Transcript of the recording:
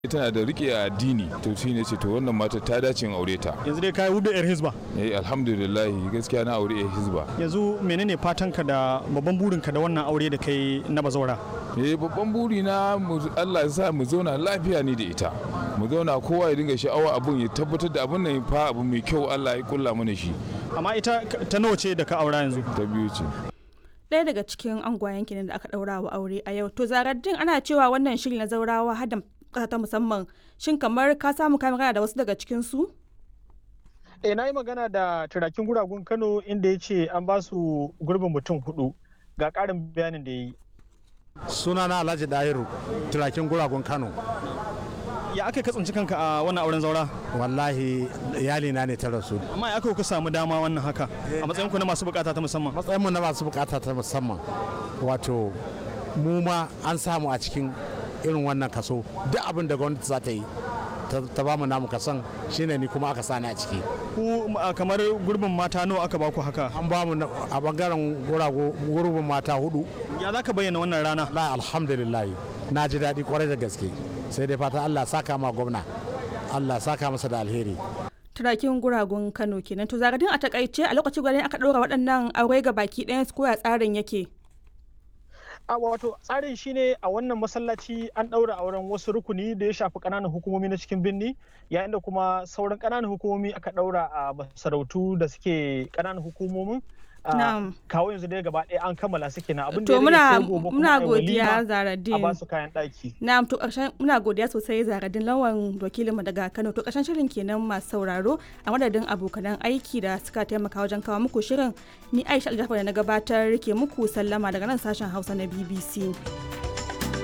tana da rike addini to shi ne ce to wannan mata ta dace in aure ta yanzu dai kai hudu yar hizba eh alhamdulillah gaskiya na aure hizba yanzu menene fatanka da babban burinka da wannan aure da kai na bazaura eh babban buri na Allah ya sa mu zauna lafiya ni da ita mu zauna kowa ya dinga sha'awa abun ya tabbatar da abun nan fa abu mai kyau Allah ya kulla mana shi amma ita ta nawa ce da ka aura yanzu ta biyu ce ɗaya daga cikin angwayen kenan da aka ɗaura wa aure a yau to zaraddin ana cewa wannan shiri na zaurawa hada ƙasa ta musamman shin kamar ka samu ka magana da wasu daga cikin su eh na yi magana da turakin guragun kano inda ya ce an ba su gurbin mutum hudu ga ƙarin bayanin da ya yi sunana alhaji dahiru turakin guragun kano ya aka ka tsinci kanka a wannan auren zaura wallahi iyalina ne ta rasu amma ya aka ku samu dama wannan haka a matsayin ku na masu bukata ta musamman matsayinmu na masu bukata ta musamman wato mu ma an samu a cikin irin wannan kaso duk abin da gwamnati za ta yi ta ba mu namu kasan shine ni kuma aka sani a ciki ku kamar gurbin mata nawa aka baku haka an ba mu a bangaren gurbin mata hudu ya za ka bayyana wannan rana la alhamdulillah na ji daɗi kwarai da gaske sai dai fata allah saka ma gwamna allah saka masa da alheri turakin guragun kano kenan to zagadin a takaice a lokacin gwanin aka ɗora waɗannan aure ga baki ɗayan su koya tsarin yake a wato tsarin shine a wannan masallaci an ɗaura auren wasu rukuni da ya shafi ƙananan hukumomi na cikin birni yayin da kuma sauran ƙananan hukumomi aka ɗaura a masarautu da suke ƙananan hukumomin kawo yanzu dai gaba ɗaya an kammala suke na abin da to muna muna godiya zaradin a basu kayan ɗaki na'am to ƙarshen muna godiya sosai zaradin lawan wakilin mu daga Kano to ƙarshen shirin kenan masu sauraro a madadin abokanan aiki da suka taimaka wajen kawo muku shirin ni Aisha Aljafar da na gabatar ke muku sallama daga nan sashen Hausa na BBC